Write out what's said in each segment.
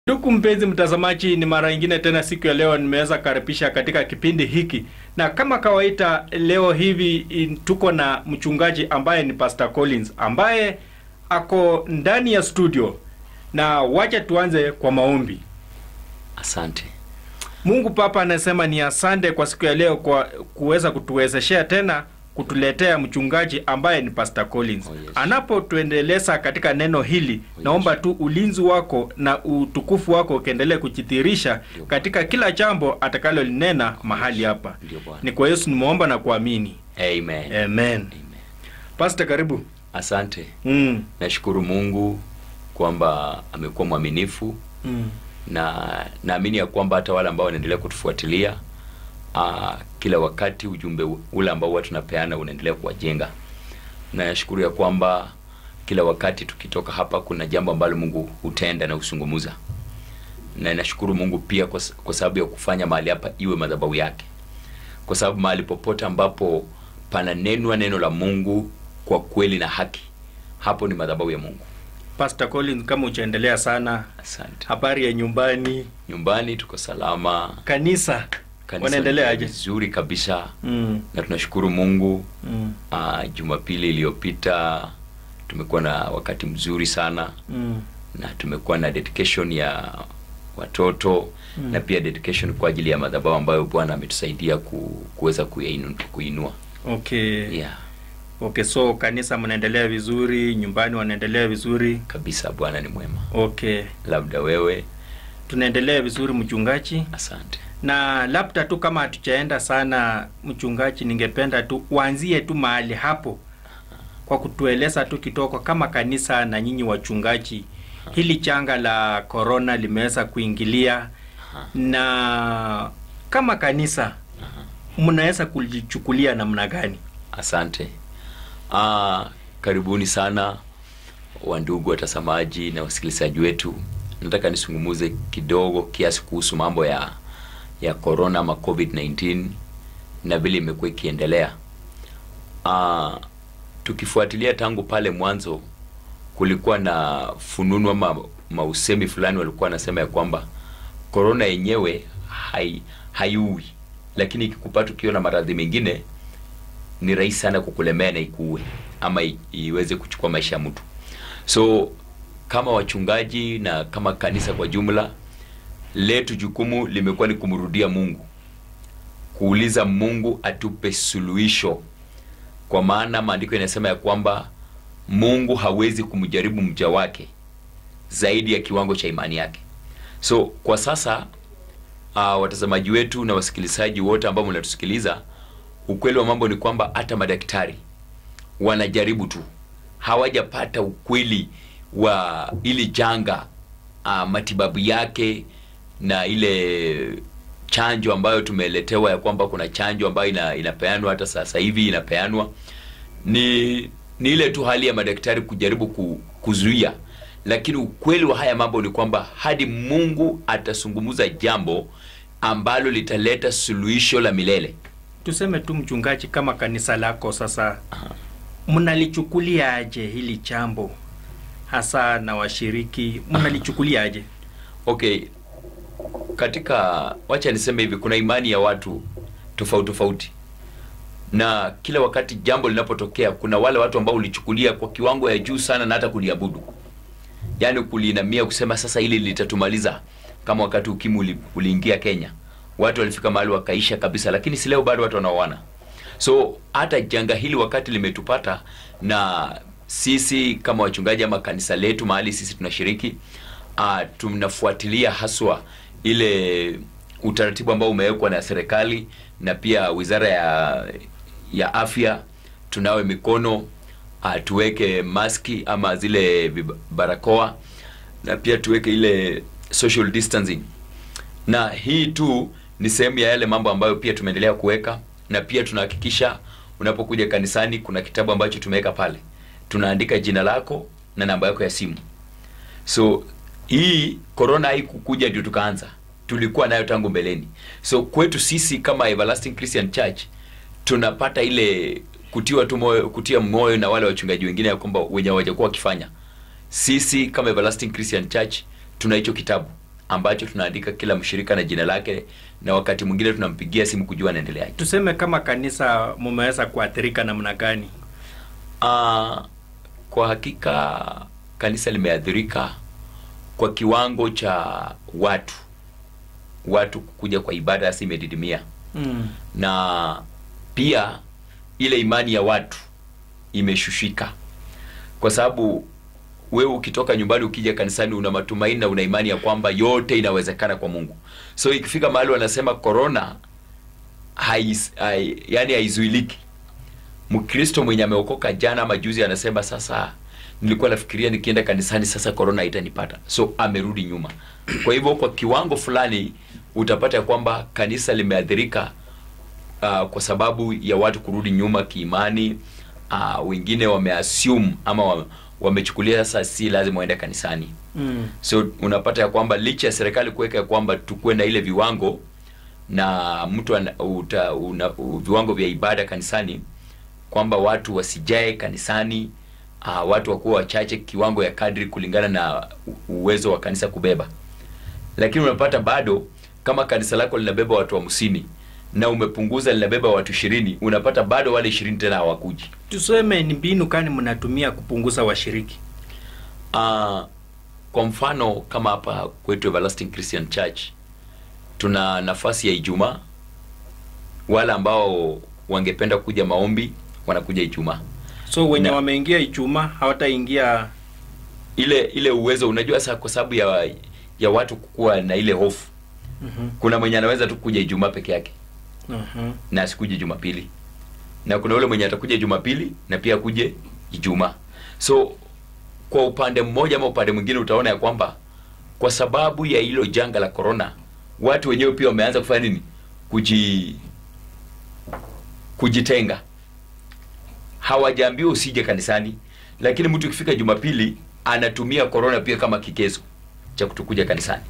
Ndugu mpenzi mtazamaji, ni mara nyingine tena siku ya leo nimeweza karibisha katika kipindi hiki, na kama kawaida leo hivi in- tuko na mchungaji ambaye ni Pastor Collins ambaye ako ndani ya studio, na wacha tuanze kwa maombi. Asante. Mungu Baba anasema ni asante kwa siku ya leo kwa kuweza kutuwezeshea tena kutuletea mchungaji ambaye ni Pastor Collins. Oh, yes. Anapotuendeleza katika neno hili, yes. naomba tu ulinzi wako na utukufu wako ukiendelee kujidhihirisha Ndio. katika kila jambo atakalolinena mahali hapa. Ndio Bwana. Ni kwa Yesu nimeomba na kuamini. Amen. Amen. Amen. Pastor, karibu. Asante. Mm. Nashukuru Mungu kwamba amekuwa mwaminifu Mm. na naamini ya kwamba hata wale ambao wanaendelea kutufuatilia aa, kila wakati ujumbe u- ule ambao huwa tunapeana unaendelea kuwajenga. Na nashukuru ya kwamba kila wakati tukitoka hapa kuna jambo ambalo Mungu hutenda na husungumuza. Na nashukuru Mungu pia kwa, s- kwa sababu ya kufanya mahali hapa iwe madhabahu yake. Kwa sababu mahali popote ambapo pananenwa neno la Mungu kwa kweli na haki, hapo ni madhabahu ya Mungu. Pastor Collins, kama uchaendelea sana, Asante. habari ya nyumbani, Nyumbani tuko salama, kanisa, kanisa wanaendelea ni aje? vizuri kabisa Mm. na tunashukuru Mungu. Mm. Uh, Jumapili iliyopita tumekuwa na wakati mzuri sana Mm. na tumekuwa na dedication ya watoto Mm. na pia dedication kwa ajili ya madhabahu ambayo Bwana ametusaidia ku, kuweza kuyainu- kuinua. Okay. Yeah, Okay, so kanisa mnaendelea vizuri, nyumbani wanaendelea vizuri. kabisa Bwana ni mwema. Okay, Labda wewe, tunaendelea vizuri mchungaji, asante. na labda tu kama hatujaenda sana mchungaji, ningependa tu uanzie tu mahali hapo kwa kutueleza tu kidogo kama kanisa na nyinyi wachungaji, hili janga la corona limeweza kuingilia, na kama kanisa mnaweza kulichukulia namna gani? Asante. Ah, karibuni sana wandugu watazamaji na wasikilizaji wetu. Nataka nisungumuze kidogo kiasi kuhusu mambo ya ya corona ama COVID-19 na vile imekuwa ikiendelea. Ah, tukifuatilia tangu pale mwanzo kulikuwa na fununu ama mausemi fulani walikuwa wanasema ya kwamba corona yenyewe hai haiui, lakini ikikupata ukiwa na maradhi mengine ni rahisi sana kukulemea na ikuue ama i, iweze kuchukua maisha ya mtu. So kama wachungaji na kama kanisa kwa jumla, letu jukumu limekuwa ni kumrudia Mungu, kuuliza Mungu atupe suluhisho, kwa maana maandiko yanasema ya kwamba Mungu hawezi kumjaribu mja wake zaidi ya kiwango cha imani yake. So kwa sasa uh, watazamaji wetu na wasikilizaji wote ambao mnatusikiliza, ukweli wa mambo ni kwamba hata madaktari wanajaribu tu, hawajapata ukweli wa ili janga uh, matibabu yake na ile chanjo ambayo tumeletewa ya kwamba kuna chanjo ambayo ina, inapeanwa hata sasa hivi inapeanwa ni ni ile tu hali ya madaktari kujaribu ku, kuzuia, lakini ukweli wa haya mambo ni kwamba hadi Mungu atasungumuza jambo ambalo litaleta suluhisho la milele. Tuseme tu mchungaji, kama kanisa lako sasa, mnalichukulia aje hili jambo hasa na washiriki, mnalichukulia aje? Okay, katika wacha niseme hivi, kuna imani ya watu tofauti tofauti, na kila wakati jambo linapotokea, kuna wale watu ambao ulichukulia kwa kiwango ya juu sana na hata kuliabudu, yaani kuliinamia kusema sasa hili litatumaliza, kama wakati ukimwi uli, uliingia Kenya, watu walifika mahali wakaisha kabisa, lakini si leo bado watu wanaoana. So hata janga hili wakati limetupata, na sisi kama wachungaji ama kanisa letu mahali sisi tunashiriki uh, tunafuatilia haswa ile utaratibu ambao umewekwa na serikali na pia wizara ya ya afya. Tunawe mikono uh, tuweke maski ama zile vib- barakoa na pia tuweke ile social distancing na hii tu ni sehemu ya yale mambo ambayo pia tumeendelea kuweka, na pia tunahakikisha unapokuja kanisani kuna kitabu ambacho tumeweka pale, tunaandika jina lako na namba yako ya simu. So hii corona haikukuja ndio tukaanza, tulikuwa nayo tangu mbeleni. So kwetu sisi kama Everlasting Christian Church tunapata ile kutiwa tu moyo, kutia moyo na wale wachungaji wengine ya kwamba wenye hawajakuwa wakifanya. Sisi kama Everlasting Christian Church tuna hicho kitabu ambacho tunaandika kila mshirika na jina lake, na wakati mwingine tunampigia simu kujua anaendeleaje. Tuseme kama kanisa mumeweza kuathirika namna gani? Ah, kwa hakika kanisa limeathirika kwa kiwango cha watu watu kuja kwa ibada hasa imedidimia, Mm. na pia ile imani ya watu imeshushika, kwa sababu wewe ukitoka nyumbani ukija kanisani una matumaini na una imani ya kwamba yote inawezekana kwa Mungu. So ikifika mahali wanasema corona hais, hai, yani haizuiliki. Mkristo mwenye ameokoka jana ama juzi anasema sasa, nilikuwa nafikiria nikienda kanisani sasa corona haitanipata, so amerudi nyuma. Kwa hivyo kwa kiwango fulani utapata ya kwamba kanisa limeathirika uh, kwa sababu ya watu kurudi nyuma kiimani. Uh, wengine wameassume ama wa- wamechukulia sasa si lazima waende kanisani Mm. so unapata ya kwamba licha ya serikali kuweka ya kwamba tukuwe na ile viwango na mtu ana, uta, una, u, viwango vya ibada kanisani kwamba watu wasijae kanisani uh, watu wakuwa wachache kiwango ya kadri kulingana na u- uwezo wa kanisa kubeba lakini unapata bado kama kanisa lako linabeba watu hamsini na umepunguza linabeba watu ishirini unapata bado wale ishirini tena hawakuji Tuseme ni mbinu gani mnatumia kupunguza washiriki? Uh, kwa mfano kama hapa kwetu Everlasting Christian Church tuna nafasi ya Ijumaa. Wale ambao wangependa kuja maombi wanakuja Ijumaa. So wenye Na- wameingia Ijumaa hawataingia. Ile ile uwezo, unajua sasa, kwa sababu ya ya watu kukuwa na ile hofu, Mhm. kuna mwenye anaweza tu kuja Ijumaa peke yake Mhm. na asikuje Jumapili, na kuna yule mwenye atakuja Jumapili na pia kuje Ijumaa. So kwa upande mmoja ama upande mwingine utaona ya kwamba kwa sababu ya hilo janga la corona, watu wenyewe pia wameanza kufanya nini? Kuji kujitenga. Hawajaambiwa usije kanisani, lakini mtu ikifika Jumapili anatumia corona pia kama kigezo cha kutokuja kanisani.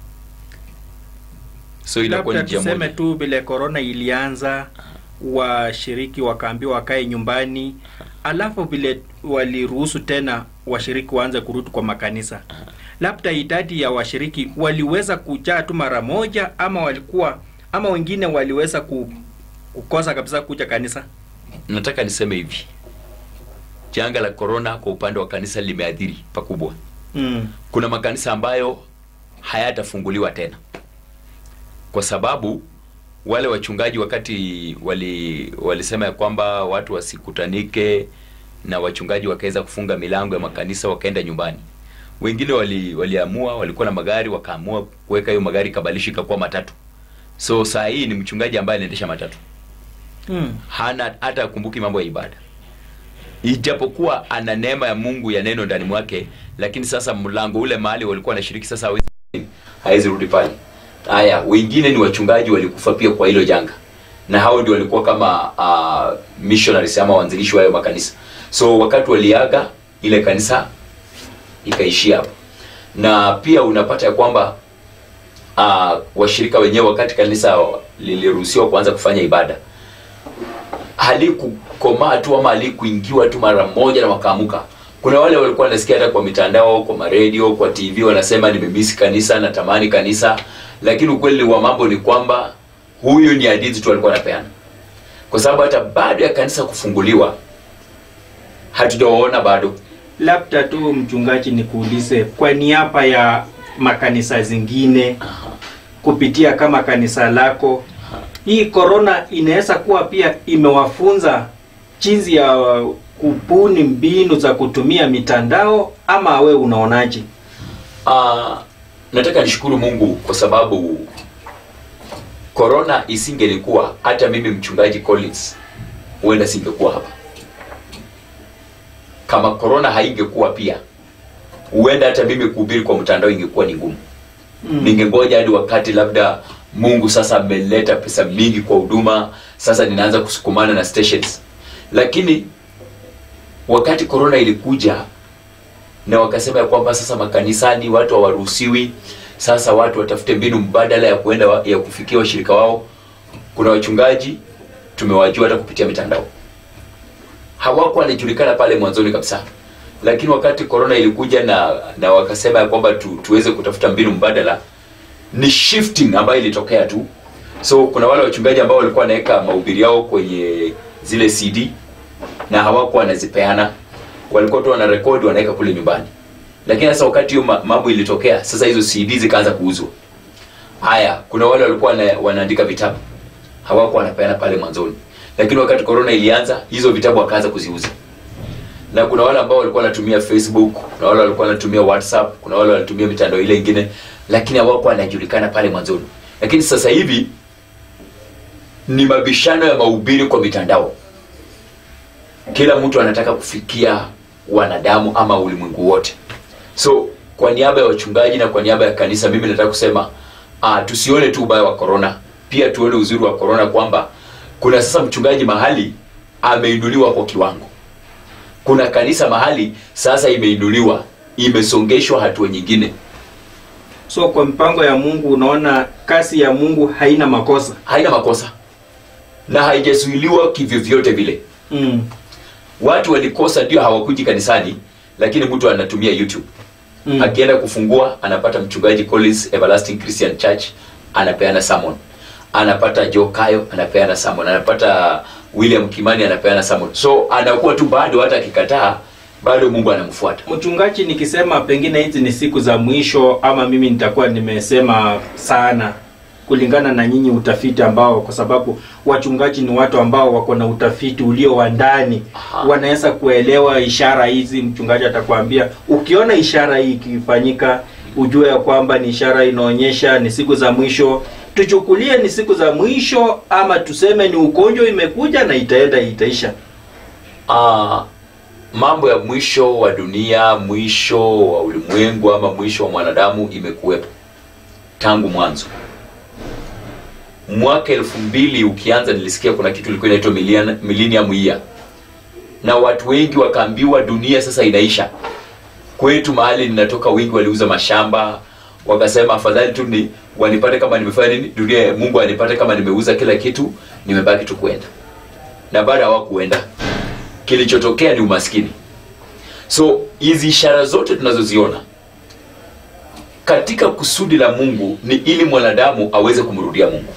So inakuwa ni Labda njia tuseme moja. tu vile korona ilianza, washiriki wakaambiwa wakae nyumbani, alafu vile waliruhusu tena washiriki waanze kurudi kwa makanisa, labda idadi ya washiriki waliweza kujaa tu mara moja, ama walikuwa ama wengine waliweza ku, kukosa kabisa kuja kanisa. nataka niseme hivi janga la corona kwa upande wa kanisa limeathiri pakubwa Mm. kuna makanisa ambayo hayatafunguliwa tena kwa sababu wale wachungaji wakati wali walisema ya kwamba watu wasikutanike na wachungaji wakaweza kufunga milango ya makanisa wakaenda nyumbani wengine wali, waliamua walikuwa na magari wakaamua kuweka hiyo magari kabalishi ikakuwa matatu so saa hii ni mchungaji ambaye anaendesha matatu Mm. hana hata akumbuki mambo ya ibada ijapokuwa ana neema ya mungu ya neno ndani mwake lakini sasa mlango ule mahali walikuwa wanashiriki sasa hawezi hawezi rudi pale haya wengine ni wachungaji walikufa pia kwa hilo janga na hao ndio walikuwa kama uh, missionaries ama waanzilishi wa hayo makanisa so wakati waliaga ile kanisa ikaishia hapo na pia unapata ya kwamba uh, washirika wenyewe wakati kanisa liliruhusiwa kuanza kufanya ibada halikukomaa tu ama halikuingiwa tu mara moja na wakaamuka kuna wale walikuwa wanasikia hata kwa mitandao kwa maredio kwa tv wanasema nimemisi kanisa natamani kanisa lakini ukweli wa mambo ni kwamba huyu ni hadithi tu alikuwa anapeana kwa sababu hata baada ya kanisa kufunguliwa hatujawaona bado Labda tu mchungaji, nikuulize kwa niaba ya makanisa zingine kupitia kama kanisa lako, hii korona inaweza kuwa pia imewafunza jinsi ya kubuni mbinu za kutumia mitandao, ama we unaonaje? uh, nataka nishukuru mungu kwa sababu korona isingelikuwa hata mimi mchungaji collins huenda singekuwa hapa kama korona haingekuwa pia huenda hata mimi kuhubiri kwa mtandao ingekuwa ni ngumu Mm. ningengoja hadi wakati labda mungu sasa ameleta pesa mingi kwa huduma sasa ninaanza kusukumana na stations lakini wakati korona ilikuja na wakasema ya kwamba sasa makanisani watu hawaruhusiwi sasa watu watafute mbinu mbadala ya kuenda wa, ya kufikia washirika wao kuna wachungaji tumewajua hata kupitia mitandao hawakuwa wanajulikana pale mwanzoni kabisa lakini wakati korona ilikuja na na wakasema ya kwamba tu, tuweze kutafuta mbinu mbadala ni shifting ambayo ilitokea tu so kuna wale wachungaji ambao walikuwa wanaweka mahubiri yao kwenye zile cd na hawakuwa wanazipeana walikuwa tu wanarekodi wanaweka kule nyumbani lakini sasa wakati hiyo ma- mambo ilitokea sasa hizo cd zikaanza kuuzwa haya kuna wale walikuwa wana- wanaandika vitabu hawakuwa wanapeana pale mwanzoni lakini wakati corona ilianza hizo vitabu wakaanza kuziuza na kuna wale ambao walikuwa wanatumia facebook kuna wale walikuwa wanatumia whatsapp kuna wale wanatumia mitandao ile ingine lakini hawakuwa wanajulikana pale mwanzoni lakini sasa hivi ni mabishano ya mahubiri kwa mitandao kila mtu anataka kufikia wanadamu ama ulimwengu wote so kwa niaba ya wachungaji na kwa niaba ya kanisa mimi nataka kusema uh, tusione tu ubaya wa corona pia tuone uzuri wa corona kwamba kuna sasa mchungaji mahali ameinuliwa kwa kiwango kuna kanisa mahali sasa imeinuliwa imesongeshwa hatua nyingine so kwa mpango ya mungu unaona kasi ya mungu haina makosa haina makosa na haijazuiliwa kivyovyote vile mm. watu walikosa ndio hawakuji kanisani lakini mtu anatumia youtube Mm. akienda kufungua anapata mchungaji collins everlasting christian church anapeana sermon anapata joe kayo anapeana sermon anapata william kimani anapeana sermon so anakuwa tu bado hata akikataa bado mungu anamfuata mchungaji nikisema pengine hizi ni siku za mwisho ama mimi nitakuwa nimesema sana kulingana na nyinyi utafiti ambao kwa sababu wachungaji ni watu ambao wako na utafiti ulio wa ndani Aha. wanaweza kuelewa ishara hizi mchungaji atakwambia ukiona ishara hii ikifanyika ujue ya kwamba ni ishara inaonyesha ni siku za mwisho tuchukulie ni siku za mwisho ama tuseme ni ugonjwa imekuja na itaenda itaisha uh, mambo ya mwisho wa dunia mwisho wa ulimwengu ama mwisho wa mwanadamu imekuwepo tangu mwanzo mwaka elfu mbili ukianza nilisikia kuna kitu ilikuwa inaitwa millennium- millennium year na watu wengi wakaambiwa dunia sasa inaisha kwetu mahali ninatoka wengi waliuza mashamba wakasema afadhali tu ni wanipate kama nimefanya nini dunia mungu anipate kama nimeuza kila kitu nimebaki tu kuenda na baada hawakuenda kilichotokea ni umaskini so hizi ishara zote tunazoziona katika kusudi la mungu ni ili mwanadamu aweze kumrudia mungu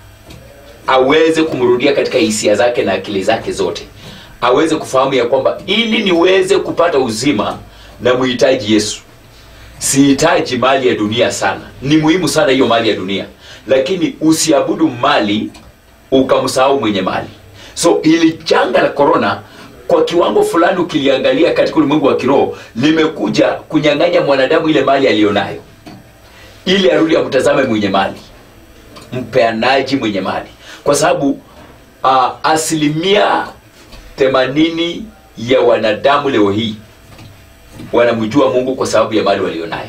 aweze kumrudia katika hisia zake na akili zake zote aweze kufahamu ya kwamba ili niweze kupata uzima na muhitaji yesu sihitaji mali ya dunia sana ni muhimu sana hiyo mali ya dunia lakini usiabudu mali ukamsahau mwenye mali so ili janga la korona kwa kiwango fulani ukiliangalia katika ulimwengu wa kiroho limekuja kunyang'anya mwanadamu ile mali aliyonayo ili arudi amtazame mwenye mali mpeanaji mwenye mali kwa sababu uh, asilimia themanini ya wanadamu leo hii wanamjua mungu kwa sababu ya mali walionayo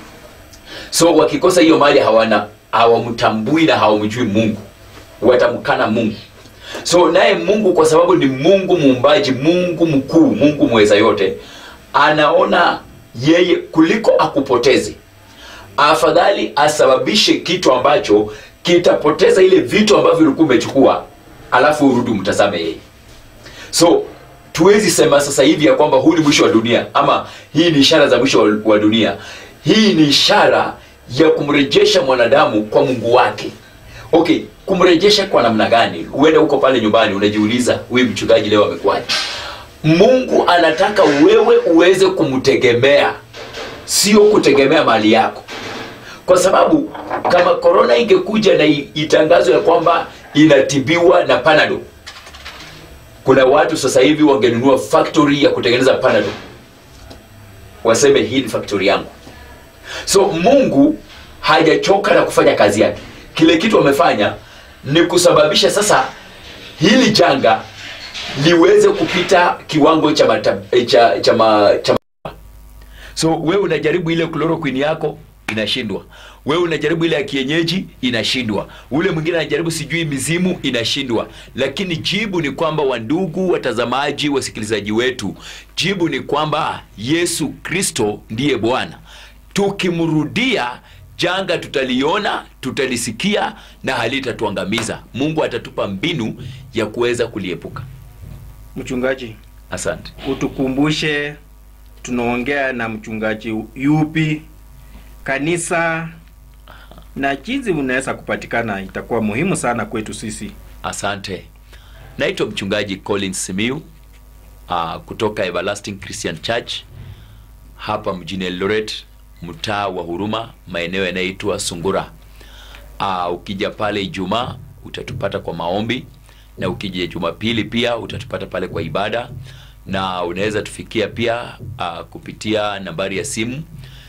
so wakikosa hiyo mali hawana hawamtambui na hawamjui mungu watamkana mungu so naye mungu kwa sababu ni mungu muumbaji mungu mkuu mungu mweza yote anaona yeye kuliko akupoteze afadhali asababishe kitu ambacho kitapoteza ile vitu ambavyo ulikuwa umechukua alafu urudi umtazame yeye so tuwezi sema sasa hivi ya kwamba huu ni mwisho wa dunia ama hii ni ishara za mwisho wa- wa dunia hii ni ishara ya kumrejesha mwanadamu kwa mungu wake okay kumrejesha kwa namna gani uende huko pale nyumbani unajiuliza huyu mchungaji leo amekuwaje mungu anataka wewe uweze kumtegemea sio kutegemea mali yako kwa sababu kama korona ingekuja na i- itangazwe ya kwamba inatibiwa na panado kuna watu sasa hivi wangenunua factory ya kutengeneza panado waseme hii ni factory yangu so mungu hajachoka na kufanya kazi yake kile kitu amefanya ni kusababisha sasa hili janga liweze kupita kiwango cha mata, eh, cha, cha, ma, cha so wewe unajaribu ile chloroquine yako inashindwa wewe unajaribu ile ya kienyeji inashindwa ule mwingine anajaribu sijui mizimu inashindwa lakini jibu ni kwamba wandugu watazamaji wasikilizaji wetu jibu ni kwamba yesu kristo ndiye bwana tukimrudia janga tutaliona tutalisikia na halitatuangamiza mungu atatupa mbinu ya kuweza kuliepuka mchungaji asante utukumbushe tunaongea na mchungaji yupi kanisa na jinsi unaweza kupatikana itakuwa muhimu sana kwetu sisi. Asante. Naitwa mchungaji Collins Simiu uh, kutoka Everlasting Christian Church hapa mjini Eldoret, mtaa wa Huruma, maeneo yanayoitwa Sungura. Uh, ukija pale Ijumaa utatupata kwa maombi na ukija Jumapili pia utatupata pale kwa ibada, na unaweza tufikia pia uh, kupitia nambari ya simu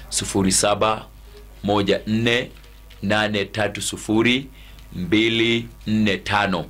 0714830245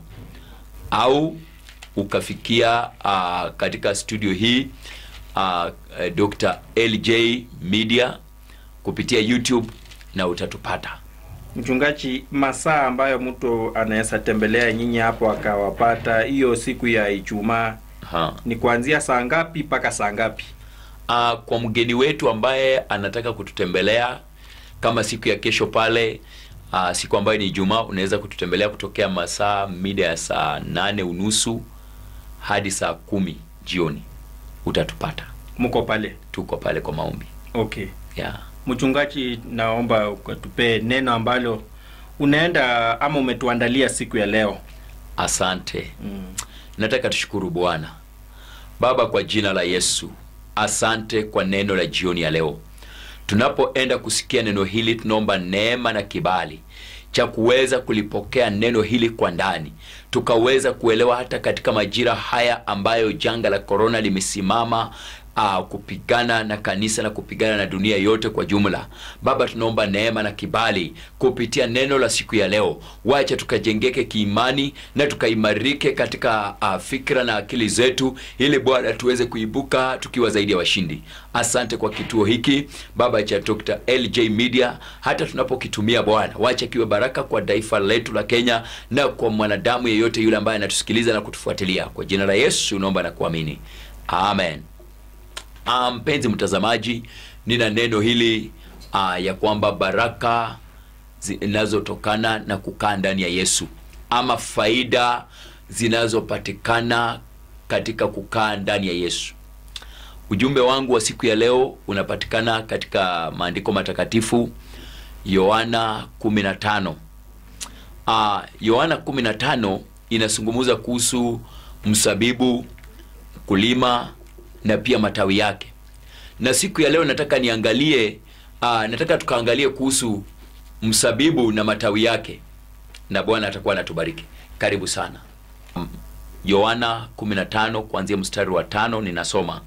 au ukafikia uh, katika studio hii uh, Dr. LJ Media kupitia YouTube na utatupata. Mchungaji, masaa ambayo mtu anaweza tembelea nyinyi hapo akawapata hiyo siku ya Ijumaa Ha. ni kuanzia saa ngapi mpaka saa ngapi? Uh, kwa mgeni wetu ambaye anataka kututembelea kama siku ya kesho pale uh, siku ambayo ni Ijumaa, unaweza kututembelea kutokea masaa mida ya saa nane unusu hadi saa kumi jioni, utatupata. Mko pale? Tuko pale kwa maombi Okay. yeah. Mchungaji, naomba ukatupee neno ambalo unaenda ama umetuandalia siku ya leo. Asante. Mm. Nataka tushukuru Bwana Baba kwa jina la Yesu. Asante kwa neno la jioni ya leo. Tunapoenda kusikia neno hili, tunaomba neema na kibali cha kuweza kulipokea neno hili kwa ndani, tukaweza kuelewa hata katika majira haya ambayo janga la korona limesimama uh, kupigana na kanisa na kupigana na dunia yote kwa jumla. Baba, tunaomba neema na kibali kupitia neno la siku ya leo, wacha tukajengeke kiimani na tukaimarike katika uh, fikra na akili zetu, ili Bwana tuweze kuibuka tukiwa zaidi ya washindi. Asante kwa kituo hiki Baba cha Dr. LJ Media, hata tunapokitumia Bwana, wacha kiwe baraka kwa taifa letu la Kenya na kwa mwanadamu yeyote yule ambaye anatusikiliza na kutufuatilia. Kwa jina la Yesu naomba na kuamini, amen. Ah, mpenzi mtazamaji, nina neno hili ah, ya kwamba baraka zinazotokana na kukaa ndani ya Yesu ama faida zinazopatikana katika kukaa ndani ya Yesu. Ujumbe wangu wa siku ya leo unapatikana katika maandiko matakatifu Yohana 15. Ah, Yohana 15 inazungumza kuhusu msabibu, mkulima na pia matawi yake. Na siku ya leo nataka niangalie aa, nataka tukaangalie kuhusu msabibu na matawi yake, na Bwana atakuwa anatubariki. Karibu sana. Mm. Yohana 15 kuanzia mstari wa tano ninasoma: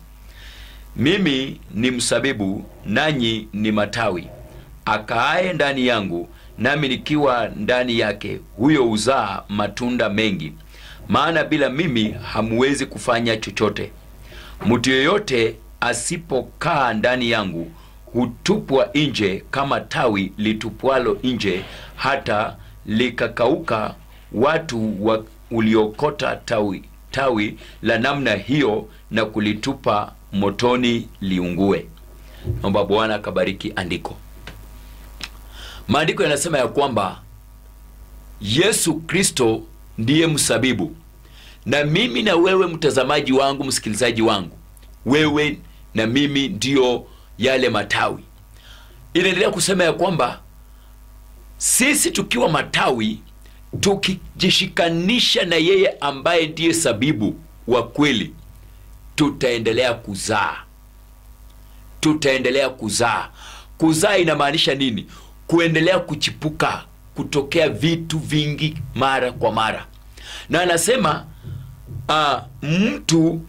mimi ni msabibu, nanyi ni matawi. Akaaye ndani yangu, nami nikiwa ndani yake, huyo huzaa matunda mengi, maana bila mimi hamuwezi kufanya chochote. Mtu yeyote asipokaa ndani yangu hutupwa nje kama tawi litupwalo nje, hata likakauka. Watu wa uliokota tawi tawi la namna hiyo na kulitupa motoni liungue. Naomba Bwana akabariki andiko. Maandiko yanasema ya kwamba Yesu Kristo ndiye msabibu na mimi na wewe mtazamaji wangu, msikilizaji wangu, wewe na mimi ndiyo yale matawi. Inaendelea kusema ya kwamba sisi tukiwa matawi, tukijishikanisha na yeye ambaye ndiye sabibu wa kweli, tutaendelea kuzaa, tutaendelea kuzaa. Kuzaa inamaanisha nini? Kuendelea kuchipuka, kutokea vitu vingi mara kwa mara, na anasema Uh, mtu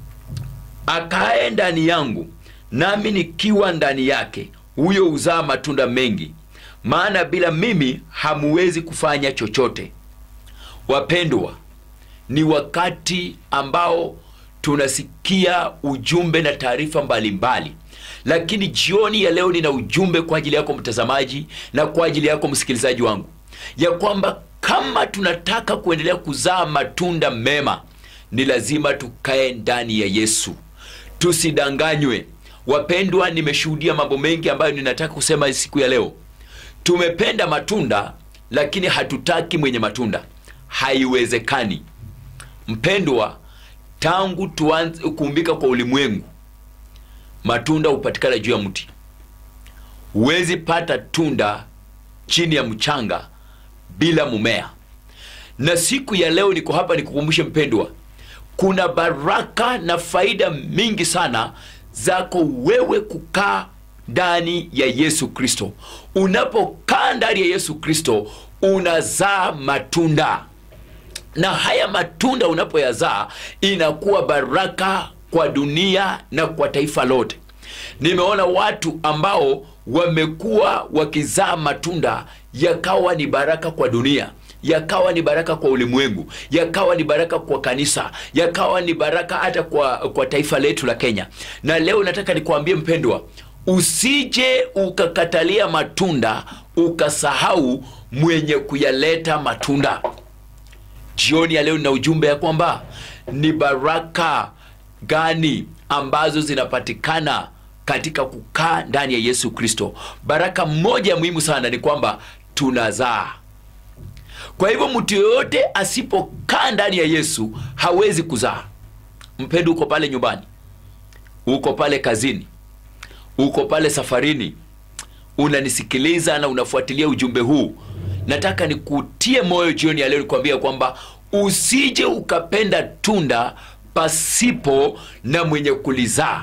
akae ndani yangu nami nikiwa ndani yake, huyo huzaa matunda mengi, maana bila mimi hamuwezi kufanya chochote. Wapendwa, ni wakati ambao tunasikia ujumbe na taarifa mbalimbali, lakini jioni ya leo nina ujumbe kwa ajili yako mtazamaji na kwa ajili yako msikilizaji wangu, ya kwamba kama tunataka kuendelea kuzaa matunda mema ni lazima tukae ndani ya Yesu, tusidanganywe. Wapendwa, nimeshuhudia mambo mengi ambayo ninataka kusema siku ya leo. Tumependa matunda lakini hatutaki mwenye matunda, haiwezekani. Mpendwa, tangu tuanze kuumbika kwa ulimwengu, matunda hupatikana juu ya mti. Huwezi pata tunda chini ya mchanga bila mumea na siku ya leo niko hapa nikukumbushe mpendwa kuna baraka na faida mingi sana zako wewe kukaa ndani ya yesu kristo unapokaa ndani ya yesu kristo unazaa matunda na haya matunda unapoyazaa inakuwa baraka kwa dunia na kwa taifa lote nimeona watu ambao wamekuwa wakizaa matunda yakawa ni baraka kwa dunia yakawa ni baraka kwa ulimwengu yakawa ni baraka kwa kanisa yakawa ni baraka hata kwa, kwa taifa letu la kenya na leo nataka nikuambie mpendwa usije ukakatalia matunda ukasahau mwenye kuyaleta matunda jioni ya leo nina ujumbe ya kwamba ni baraka gani ambazo zinapatikana katika kukaa ndani ya yesu kristo baraka moja muhimu sana ni kwamba tunazaa kwa hivyo mtu yoyote asipokaa ndani ya yesu hawezi kuzaa mpendo uko pale nyumbani uko pale kazini uko pale safarini unanisikiliza na unafuatilia ujumbe huu nataka nikutie moyo jioni ya leo nikwambia kwamba usije ukapenda tunda pasipo na mwenye kulizaa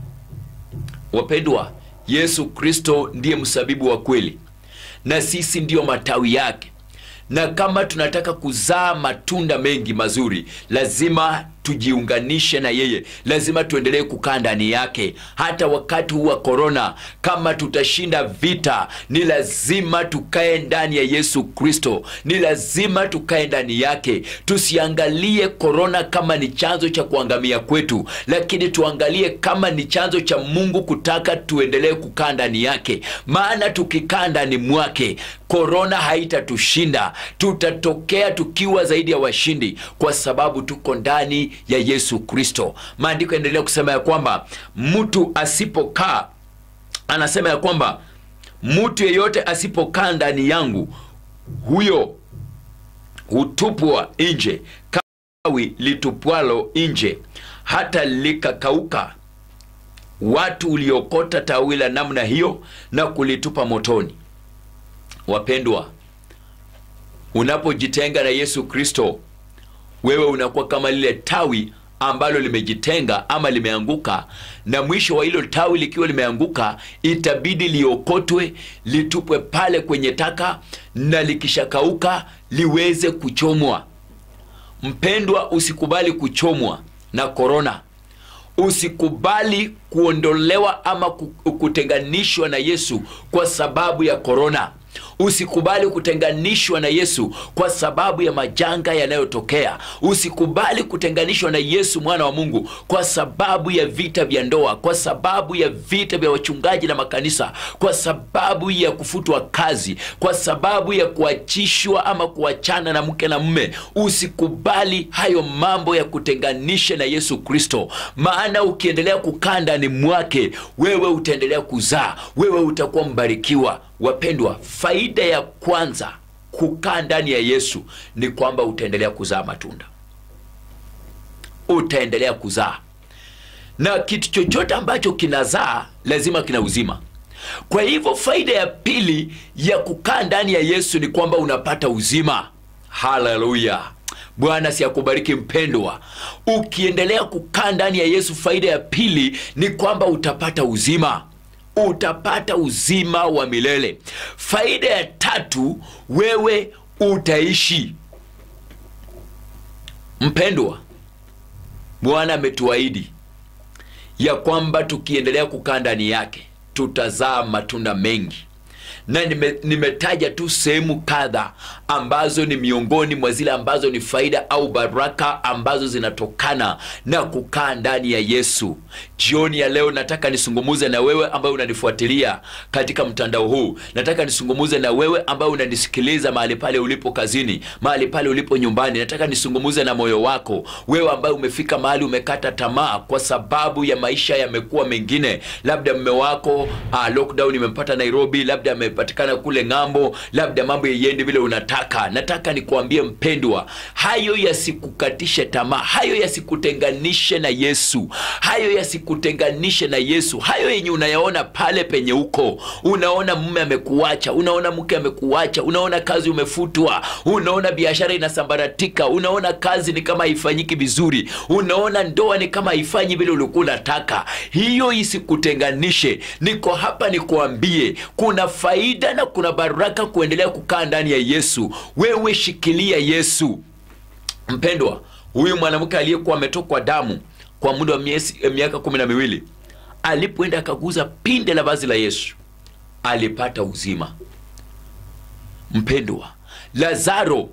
wapendwa yesu kristo ndiye msabibu wa kweli na sisi ndiyo matawi yake na kama tunataka kuzaa matunda mengi mazuri lazima tujiunganishe na yeye lazima tuendelee kukaa ndani yake hata wakati huu wa korona kama tutashinda vita ni lazima tukae ndani ya yesu kristo ni lazima tukae ndani yake tusiangalie korona kama ni chanzo cha kuangamia kwetu lakini tuangalie kama ni chanzo cha mungu kutaka tuendelee kukaa ndani yake maana tukikaa ndani mwake korona haitatushinda tutatokea tukiwa zaidi ya washindi kwa sababu tuko ndani ya yesu kristo maandiko yaendelea kusema ya kwamba mtu asipokaa anasema ya kwamba mtu yeyote asipokaa ndani yangu huyo hutupwa nje kawi litupwalo nje hata likakauka watu uliokota tawi la namna hiyo na kulitupa motoni wapendwa unapojitenga na yesu kristo wewe unakuwa kama lile tawi ambalo limejitenga ama limeanguka na mwisho wa hilo tawi likiwa limeanguka itabidi liokotwe litupwe pale kwenye taka na likishakauka liweze kuchomwa mpendwa usikubali kuchomwa na korona usikubali kuondolewa ama kutenganishwa na yesu kwa sababu ya korona usikubali kutenganishwa na yesu kwa sababu ya majanga yanayotokea usikubali kutenganishwa na yesu mwana wa mungu kwa sababu ya vita vya ndoa kwa sababu ya vita vya wachungaji na makanisa kwa sababu ya kufutwa kazi kwa sababu ya kuachishwa ama kuachana na mke na mme usikubali hayo mambo ya kutenganisha na yesu kristo maana ukiendelea kukaa ndani mwake wewe utaendelea kuzaa wewe utakuwa mbarikiwa wapendwa faida ya kwanza kukaa ndani ya yesu ni kwamba utaendelea kuzaa matunda utaendelea kuzaa na kitu chochote ambacho kinazaa lazima kina uzima kwa hivyo faida ya pili ya kukaa ndani ya yesu ni kwamba unapata uzima haleluya bwana si akubariki mpendwa ukiendelea kukaa ndani ya yesu faida ya pili ni kwamba utapata uzima utapata uzima wa milele faida ya tatu wewe utaishi mpendwa bwana ametuahidi ya kwamba tukiendelea kukaa ndani yake tutazaa matunda mengi na nime, nimetaja tu sehemu kadha ambazo ni miongoni mwa zile ambazo ni faida au baraka ambazo zinatokana na kukaa ndani ya yesu jioni ya leo nataka nisungumuze na wewe ambaye unanifuatilia katika mtandao huu nataka nisungumuze na wewe ambaye unanisikiliza mahali pale ulipo kazini mahali pale ulipo nyumbani nataka nisungumuze na moyo wako wewe ambaye umefika mahali umekata tamaa kwa sababu ya maisha yamekuwa mengine labda mme wako uh, lockdown imempata nairobi labda ame imepatikana kule ng'ambo labda mambo yaiendi vile unataka nataka nikuambie mpendwa hayo yasikukatishe tamaa hayo yasikutenganishe na yesu hayo yasikutenganishe na yesu hayo yenye unayaona pale penye uko unaona mume amekuacha unaona mke amekuacha unaona kazi umefutwa unaona biashara inasambaratika unaona kazi ni kama haifanyiki vizuri unaona ndoa ni kama haifanyi vile ulikuwa unataka hiyo isikutenganishe niko hapa nikuambie kuna faida na kuna baraka kuendelea kukaa ndani ya yesu wewe shikilia yesu mpendwa huyu mwanamke aliyekuwa ametokwa damu kwa muda wa miezi- eh, miaka kumi na miwili alipoenda akaguza pinde la vazi la yesu alipata uzima mpendwa lazaro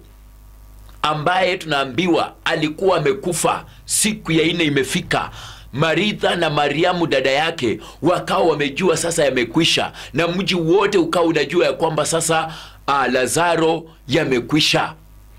ambaye tunaambiwa alikuwa amekufa siku ya nne imefika maritha na mariamu dada yake wakawa wamejua sasa yamekwisha na mji wote ukawa unajua ya kwamba sasa ah, lazaro yamekwisha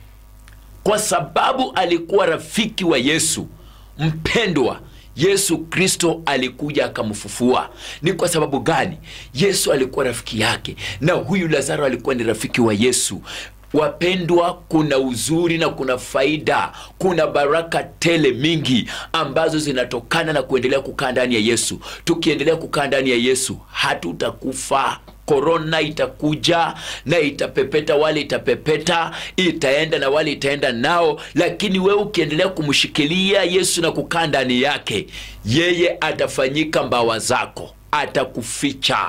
kwa sababu alikuwa rafiki wa yesu mpendwa yesu kristo alikuja akamfufua ni kwa sababu gani yesu alikuwa rafiki yake na huyu lazaro alikuwa ni rafiki wa yesu wapendwa kuna uzuri na kuna faida kuna baraka tele mingi ambazo zinatokana na kuendelea kukaa ndani ya yesu tukiendelea kukaa ndani ya yesu hatutakufa korona itakuja na itapepeta wale itapepeta itaenda na wale itaenda nao lakini wewe ukiendelea kumshikilia yesu na kukaa ndani yake yeye atafanyika mbawa zako atakuficha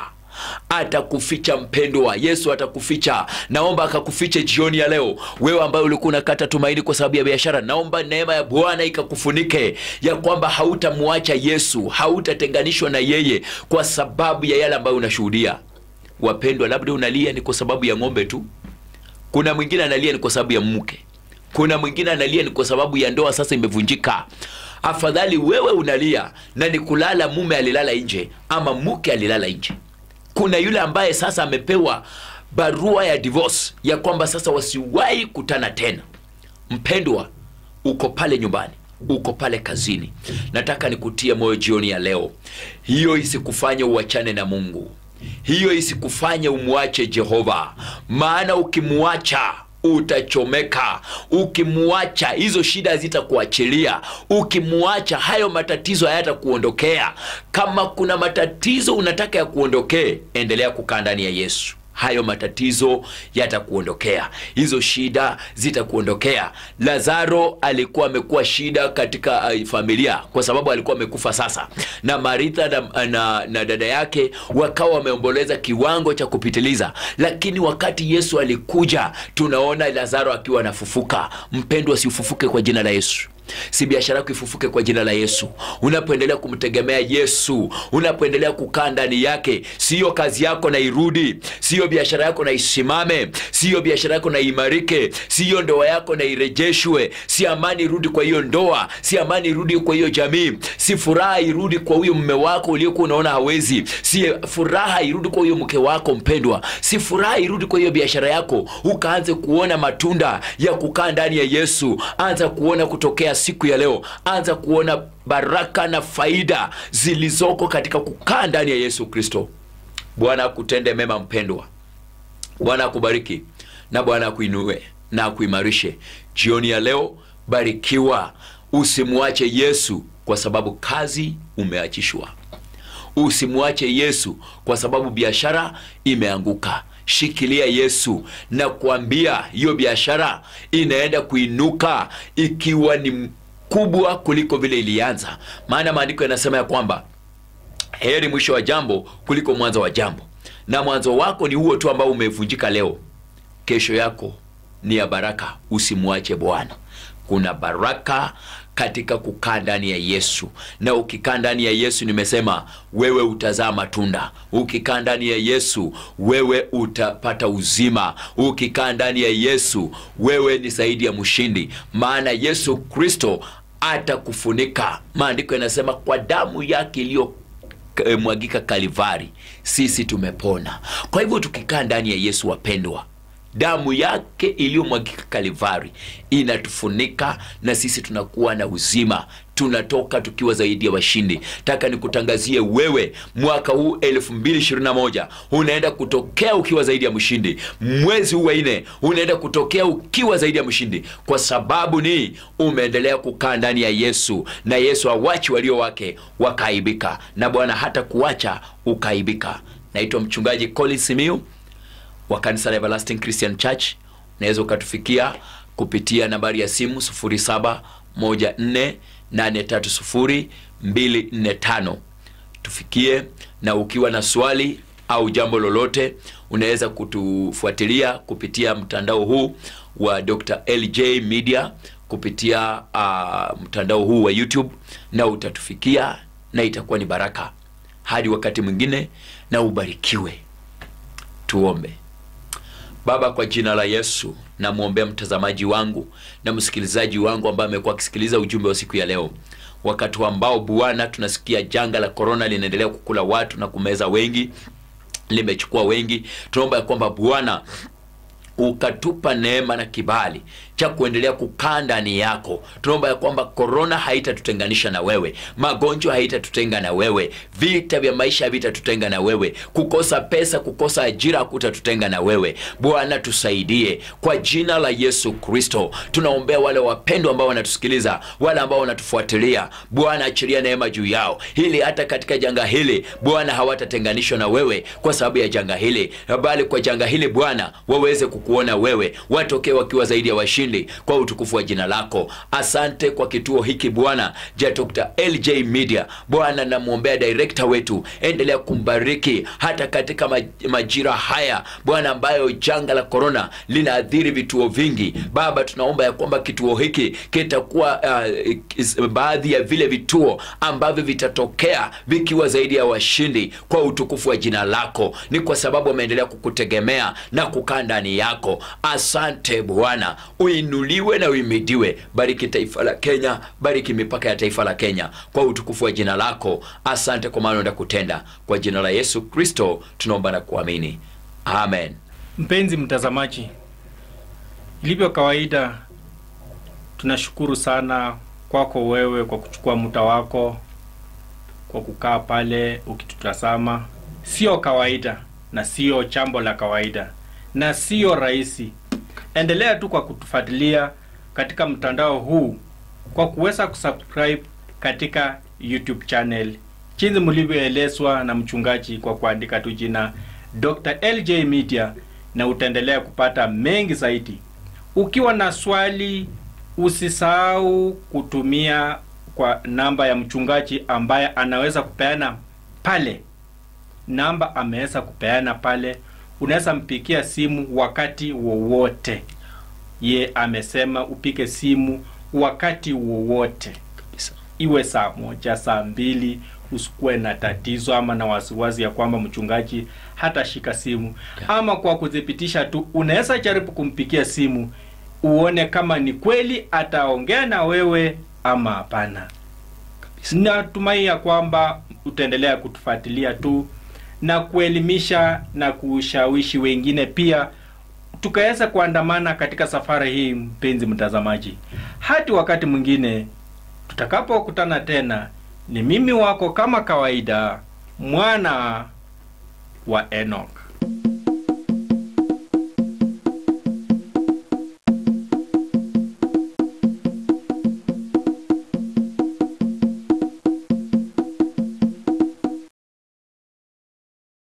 atakuficha mpendwa yesu atakuficha naomba akakufiche jioni ya leo wewe ambaye ulikuwa unakata tumaini kwa sababu ya biashara naomba neema ya bwana ikakufunike ya kwamba hautamwacha yesu hautatenganishwa na yeye kwa sababu ya yale ambayo unashuhudia wapendwa labda unalia ni kwa sababu ya ng'ombe tu kuna mwingine analia ni kwa sababu ya mke kuna mwingine analia ni kwa sababu ya ndoa sasa imevunjika afadhali wewe unalia na ni kulala mume alilala nje ama mke alilala nje kuna yule ambaye sasa amepewa barua ya divorce ya kwamba sasa wasiwahi kutana tena mpendwa uko pale nyumbani uko pale kazini nataka nikutie moyo jioni ya leo hiyo isikufanye uachane na mungu hiyo isikufanye umwache jehova maana ukimwacha utachomeka ukimwacha hizo shida hazitakuachilia ukimwacha hayo matatizo hayatakuondokea kama kuna matatizo unataka ya kuondokee endelea kukaa ndani ya yesu hayo matatizo yatakuondokea hizo shida zitakuondokea lazaro alikuwa amekuwa shida katika uh, familia kwa sababu alikuwa amekufa sasa na maritha na, na, na dada yake wakawa wameomboleza kiwango cha kupitiliza lakini wakati yesu alikuja tunaona lazaro akiwa anafufuka mpendwa siufufuke kwa jina la yesu si biashara yako ifufuke kwa jina la yesu unapoendelea kumtegemea yesu unapoendelea kukaa ndani yake siyo kazi yako na irudi siyo biashara yako na isimame siyo biashara yako na imarike siyo ndoa yako na irejeshwe si amani irudi kwa hiyo ndoa si amani irudi kwa hiyo jamii si furaha irudi kwa huyo mme wako uliokuwa unaona hawezi si furaha irudi kwa huyo mke wako mpendwa si furaha irudi kwa hiyo biashara yako ukaanze kuona matunda ya kukaa ndani ya yesu anza kuona kutokea siku ya leo anza kuona baraka na faida zilizoko katika kukaa ndani ya yesu kristo bwana akutende mema mpendwa bwana akubariki na bwana akuinue na akuimarishe jioni ya leo barikiwa usimwache yesu kwa sababu kazi umeachishwa usimwache yesu kwa sababu biashara imeanguka shikilia yesu na kuambia hiyo biashara inaenda kuinuka ikiwa ni kubwa kuliko vile ilianza maana maandiko yanasema ya kwamba heri mwisho wa jambo kuliko mwanzo wa jambo na mwanzo wako ni huo tu ambao umevunjika leo kesho yako ni ya baraka usimwache bwana kuna baraka katika kukaa ndani ya yesu na ukikaa ndani ya yesu nimesema wewe utazaa matunda ukikaa ndani ya yesu wewe utapata uzima ukikaa ndani ya yesu wewe ni zaidi ya mshindi maana yesu kristo atakufunika maandiko yanasema kwa damu yake iliyo e, mwagika kalivari sisi tumepona kwa hivyo tukikaa ndani ya yesu wapendwa damu yake iliyomwagika kalivari inatufunika na sisi tunakuwa na uzima tunatoka tukiwa zaidi ya washindi taka nikutangazie wewe mwaka huu 2021 unaenda kutokea ukiwa zaidi ya mshindi mwezi huu wa nne unaenda kutokea ukiwa zaidi ya mshindi kwa sababu ni umeendelea kukaa ndani ya yesu na yesu awachi walio wake wakaaibika na bwana hata kuacha ukaaibika naitwa mchungaji Colin Simiu wa kanisa la Everlasting Christian Church. Unaweza ukatufikia kupitia nambari ya simu 0714830245. Tufikie, na ukiwa na swali au jambo lolote, unaweza kutufuatilia kupitia mtandao huu wa Dr. LJ Media kupitia uh, mtandao huu wa YouTube, na utatufikia na itakuwa ni baraka. Hadi wakati mwingine, na ubarikiwe. Tuombe. Baba, kwa jina la Yesu namwombea mtazamaji wangu na msikilizaji wangu ambaye amekuwa akisikiliza ujumbe wa siku ya leo, wakati ambao Bwana tunasikia janga la korona linaendelea kukula watu na kumeza wengi, limechukua wengi. Tunaomba ya kwamba Bwana ukatupa neema na kibali cha kuendelea kukaa ndani yako. Tunaomba ya kwamba korona haitatutenganisha na wewe, magonjwa haitatutenga na wewe, vita vya maisha havitatutenga na wewe, kukosa pesa, kukosa ajira hakutatutenga na wewe. Bwana tusaidie kwa jina la Yesu Kristo. Tunaombea wale wapendwa ambao wanatusikiliza, wale ambao wanatufuatilia. Bwana achilia neema juu yao, ili hata katika janga hili Bwana hawatatenganishwa na wewe kwa sababu ya janga hili, bali kwa janga hili Bwana waweze kukuona wewe, watokee wakiwa zaidi ya washindi kwa utukufu wa jina lako. Asante kwa kituo hiki Bwana ja Dr. LJ Media. Bwana namwombea director wetu, endelea kumbariki hata katika maj- majira haya Bwana, ambayo janga la korona linaathiri vituo vingi. Baba, tunaomba ya kwamba kituo hiki kitakuwa uh, is- baadhi ya vile vituo ambavyo vitatokea vikiwa zaidi ya washindi kwa utukufu wa jina lako. Ni kwa sababu wameendelea kukutegemea na kukaa ndani yako. Asante Bwana, uinuliwe na uimidiwe. Bariki taifa la Kenya, bariki mipaka ya taifa la Kenya kwa utukufu wa jina lako. Asante kwa maana unaenda kutenda. Kwa jina la Yesu Kristo tunaomba na kuamini, amen. Mpenzi mtazamaji, ilivyo kawaida, tunashukuru sana kwako wewe kwa kuchukua muda wako kwa kukaa pale ukitutazama. Sio kawaida na sio chambo la kawaida na sio rahisi. Endelea tu kwa kutufuatilia katika mtandao huu kwa kuweza kusubscribe katika YouTube channel jinsi mlivyoelezwa na mchungaji kwa kuandika tu jina Dr. LJ Media na utaendelea kupata mengi zaidi. Ukiwa na swali, usisahau kutumia kwa namba ya mchungaji ambaye anaweza kupeana pale. Namba ameweza kupeana pale, unaweza mpigia simu wakati wowote. Ye amesema upige simu wakati wowote, Kabisa. iwe saa moja, saa mbili. Usikuwe na tatizo ama na wasiwasi ya kwamba mchungaji hatashika simu Yeah. ama kwa kuthibitisha tu, unaweza jaribu kumpigia simu uone kama ni kweli ataongea na wewe ama hapana. Kabisa. Natumai ya kwamba utaendelea kutufuatilia tu na kuelimisha na kushawishi wengine pia, tukaweza kuandamana katika safari hii. Mpenzi mtazamaji, hadi wakati mwingine tutakapokutana tena, ni mimi wako kama kawaida, mwana wa Enoch.